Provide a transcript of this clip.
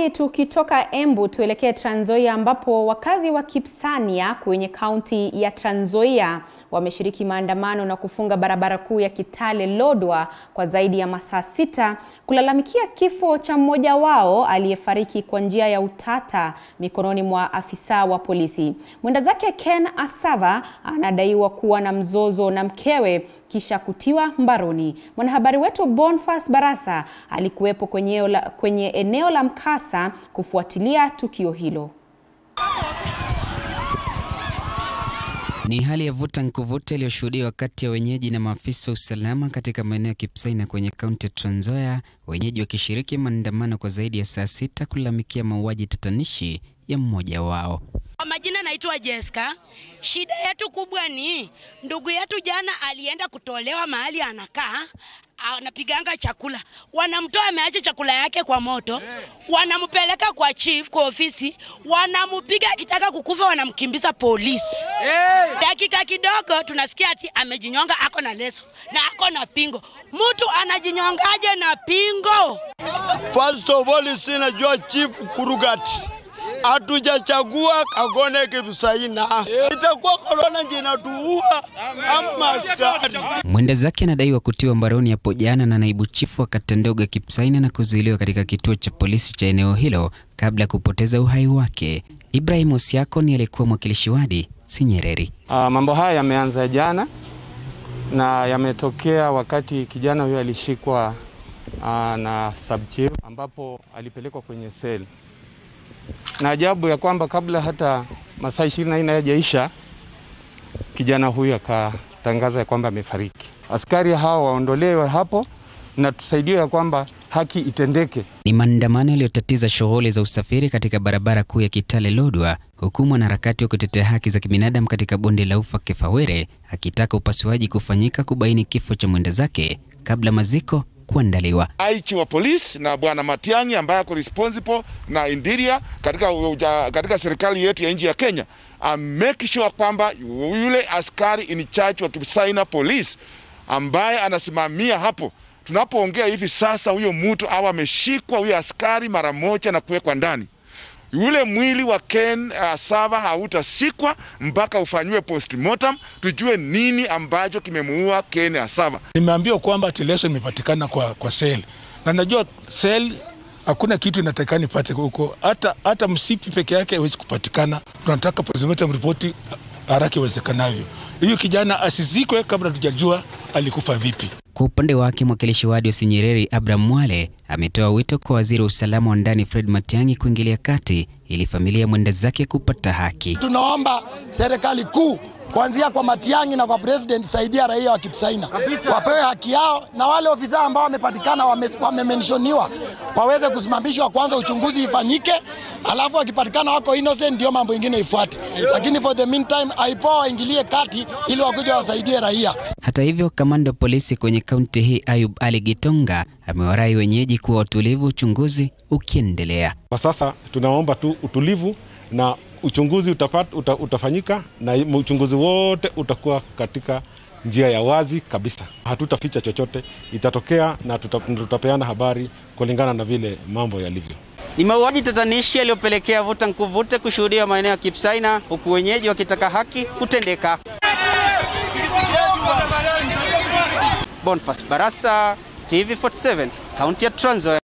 Basi tukitoka Embu tuelekee Trans Nzoia ambapo wakazi wa Kipsania kwenye kaunti ya Trans Nzoia wameshiriki maandamano na kufunga barabara kuu ya Kitale Lodwar kwa zaidi ya masaa sita kulalamikia kifo cha mmoja wao aliyefariki kwa njia ya utata mikononi mwa afisa wa polisi. Mwenda zake Ken Asava anadaiwa kuwa na mzozo na mkewe kisha kutiwa mbaroni. Mwanahabari wetu Bonfas Barasa alikuwepo kwenye, kwenye eneo la mkasa kufuatilia tukio hilo. Ni hali ya vuta nkuvute iliyoshuhudiwa kati ya wenyeji na maafisa wa usalama katika maeneo ya Kipsaina kwenye kaunti ya Trans Nzoia, wenyeji wakishiriki maandamano kwa zaidi ya saa sita kulalamikia mauaji tatanishi ya mmoja wao. Kwa majina naitwa Jessica. Shida yetu kubwa ni ndugu yetu jana alienda kutolewa mahali anakaa, anapiganga chakula, wanamtoa ameacha chakula yake kwa moto, wanampeleka kwa chief kwa ofisi, wanampiga akitaka kukufa, wanamkimbiza polisi. Dakika kidogo tunasikia ati amejinyonga, ako na leso na ako na pingo. Mtu anajinyongaje na pingo? First of all, sinajua chief Kurugati hatujachagua Kagone Kipsaina, itakuwa korona ndio inatuua ama askari. Mwenda zake anadaiwa kutiwa mbaroni hapo jana na naibu chifu wa kata ndogo ya Kipsaina na kuzuiliwa katika kituo cha polisi cha eneo hilo kabla ya kupoteza uhai wake. Ibrahim Osiako ni aliyekuwa mwakilishi wadi Sinyereri. Uh, mambo haya yameanza jana na yametokea wakati kijana huyo alishikwa uh, na subchief ambapo alipelekwa kwenye seli na ajabu ya kwamba kabla hata masaa ishirini na nne hayajaisha kijana huyu akatangaza ya kwamba amefariki. Askari hao waondolewe hapo na tusaidiwe ya kwamba haki itendeke. Ni maandamano yaliyotatiza shughuli za usafiri katika barabara kuu ya Kitale Lodwar, huku mwanaharakati wa kutetea haki za kibinadamu katika bonde la Ufa Kefawere akitaka upasuaji kufanyika kubaini kifo cha mwenda zake kabla maziko kuandaliwa. Aichi wa polisi na bwana Matiang'i ambaye ako responsible na Indiria katika, uja, katika serikali yetu ya nchi ya Kenya make sure kwamba yule askari in charge wa Kipsaina police ambaye anasimamia hapo tunapoongea hivi sasa, huyo mtu awe ameshikwa huyo askari mara moja na kuwekwa ndani. Yule mwili wa Ken Asava hautasikwa mpaka ufanyiwe postmortem, tujue nini ambacho kimemuua Ken Asava. Nimeambiwa kwamba leso imepatikana kwa, kwa sel na najua sel hakuna kitu inatakikana ipate huko, hata, hata msipi peke yake haiwezi kupatikana. Tunataka postmortem ripoti haraka iwezekanavyo. Huyu kijana asizikwe kabla tujajua alikufa vipi. Kwa upande wake mwakilishi wadi wa Sinyereri Abraham Mwale ametoa wito kwa waziri wa usalama wa ndani Fred Matiang'i kuingilia kati ili familia mwenda zake kupata haki. Tunaomba serikali kuu kuanzia kwa Matiang'i na kwa president, saidia raia wa Kipsaina wapewe haki yao, na wale ofisa ambao wamepatikana wamementioniwa wame waweze kusimamishwa kwanza, uchunguzi ifanyike, alafu wakipatikana wako innocent ndio mambo ingine ifuate, lakini for the meantime aipoa waingilie kati ili wakuja wasaidie raia. Hata hivyo, kamanda wa polisi kwenye kaunti hii Ayub Ali Gitonga amewarai wenyeji kuwa watulivu, uchunguzi ukiendelea. Kwa sasa tunaomba tu utulivu na uchunguzi utapat, uta, utafanyika na uchunguzi wote utakuwa katika njia ya wazi kabisa. Hatutaficha chochote, itatokea na tuta, tutapeana habari kulingana na vile mambo yalivyo. Ni mauaji tatanishi yaliyopelekea vuta nkuvute kushuhudiwa maeneo ya Kipsaina, huku wenyeji wakitaka haki kutendeka. Bonfas Barasa, TV47, kaunti ya Trans Nzoia.